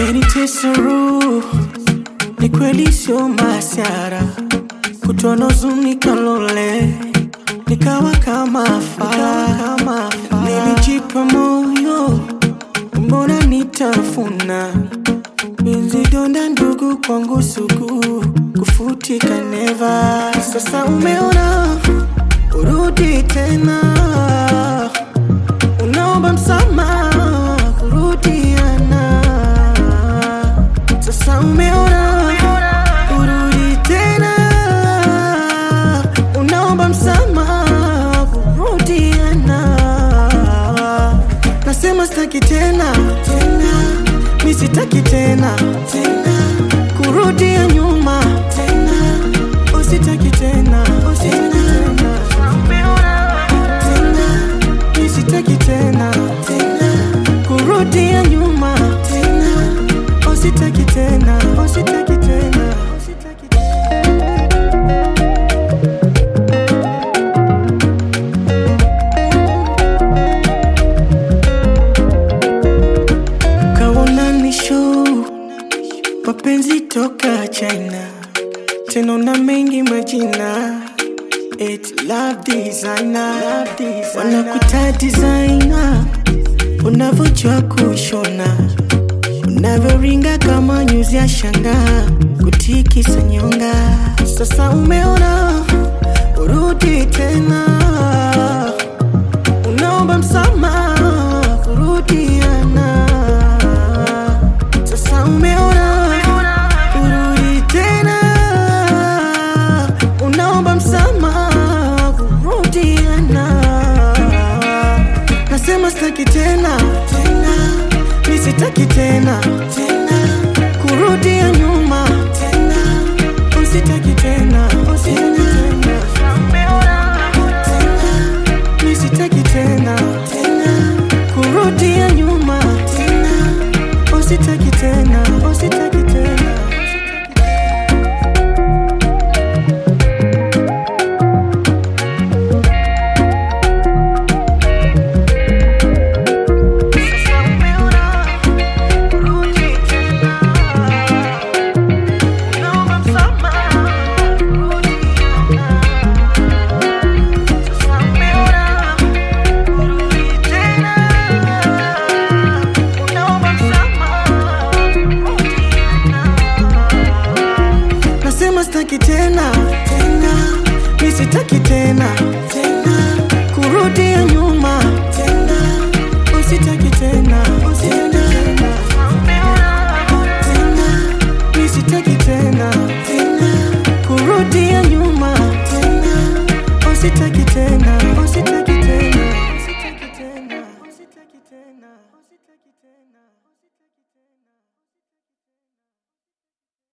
Umenitesa roho, ni kweli sio masiara, kutono zuni kalole, nikawa kama fala, nilijipa moyo, mbona nitafuna Penzi donda ndugu kwangu sugu, kufutika neva. Sasa umeona, urudi tena, unaomba msamaha, kurudiana. Sasa umeona, urudi tena, unaomba msamaha, kurudiana. Nasema sitaki tena tena, mi sitaki tena tena, kurudia nyuma tena, usitaki tena usitaki tena tena, mi sitaki tena tena, kurudia nyuma tena, usitaki tena usitaki tena usitaki tena. kaona ni show mapenzi toka China, tena na mengi majina It love designer, wanakuta designer, unavyojua kushona, unavyoringa kama nyuzi ya shanga, kutikisa nyonga. Sasa umeona, urudi tena, unaomba msamaha, kurudiana. Sasa umeona, urudi tena, unaomba msamaha, kurudiana. Nasema sitaki tena tena, mi sitaki tena tena, kurudia nyuma tena, usitaki tena usitaki tena tena, mi sitaki tena tena, kurudia nyuma tena, usitaki tena usitaki tena. Nasema sitaki tena tena, mi sitaki tena tena, kurudia nyuma